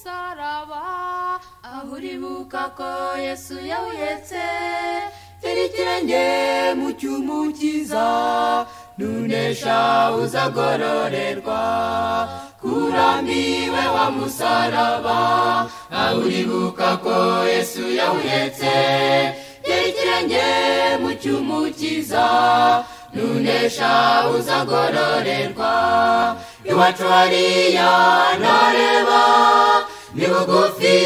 umusaraba aho uribuka ko yesu yawuyetse tera ikirenge mu cyumu cyiza nunesha uzagororerwa kurambiwe wa musaraba aho uribuka ko yesu yawuyetse tera ikirenge mu cyumu cyiza nunesha uzagororerwa iwacu hariya ntareba ni bugufi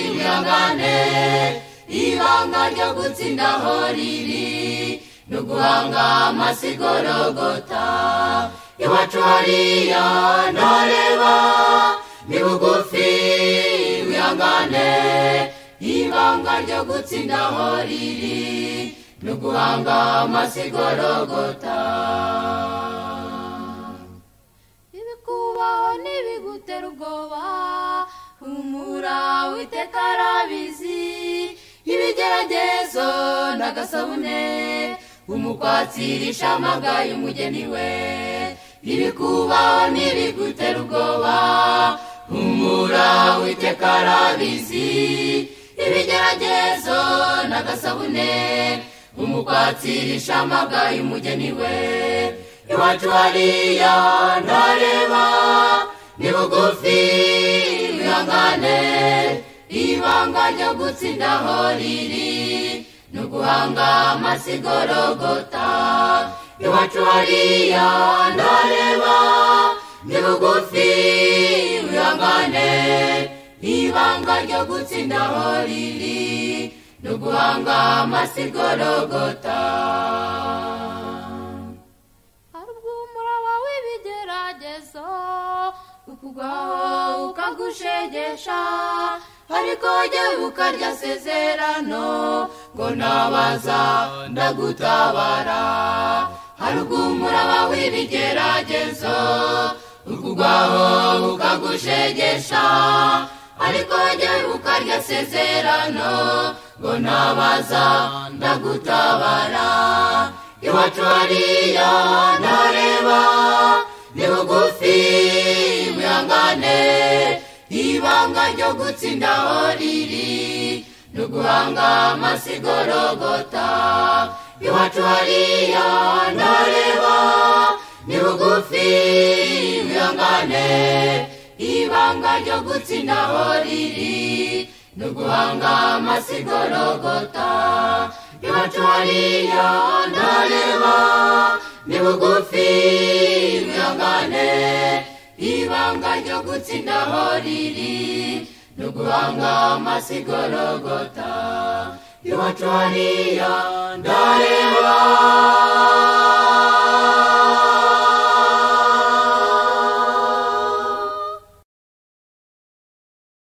ibihangane ibanga ryo gutsinda aho riri ni uguhanga amasigorogota iwacu hariya ntareba ni bugufi ibihangane ibanga ryo gutsinda aho riri ni uguhanga amasigorogota ibikubaho n'ibigutera ubwoba humura witeka arabizi ibigeragezo n'agasabune umukwatsirisha amagaye umugeni we ibikubaho n'ibigutera ubwoba humura witeka arabizi ibigeragezo n'agasabune umukwatsirisha amagaye umugeni we iwacu hariya ntareba ni bugufi bihangane ibanga ryo gutsinda aho riri ni uguhanga amasigorogota iwacu hariya ntareba ni bugufi bihangane ibanga ryo gutsinda aho riri ni uguhanga amasigorogota ukugwaho ukagushegesha ariko jye ukarya sezerano ngo nabaza ndagutabara harugumuraba w'ibigeragezo ukugwaho ukagushegesha ariko jye ukarya sezerano ngo nabaza ndagutabara iwacu hariya ntareba ni bugufi mwihangane ibanga ryo gutsinda aho riri ni uguhanga amasigorogota iwacu hariya ntareba ni bugufi mwihangane ibanga ryo gutsinda aho riri ni uguhanga amasigorogota iwacu hariya ntareba ni bugufi mwihangane ibanga ryo gutsinda aho riri ni uguhanga amasigorogota iwacu hariya ndareba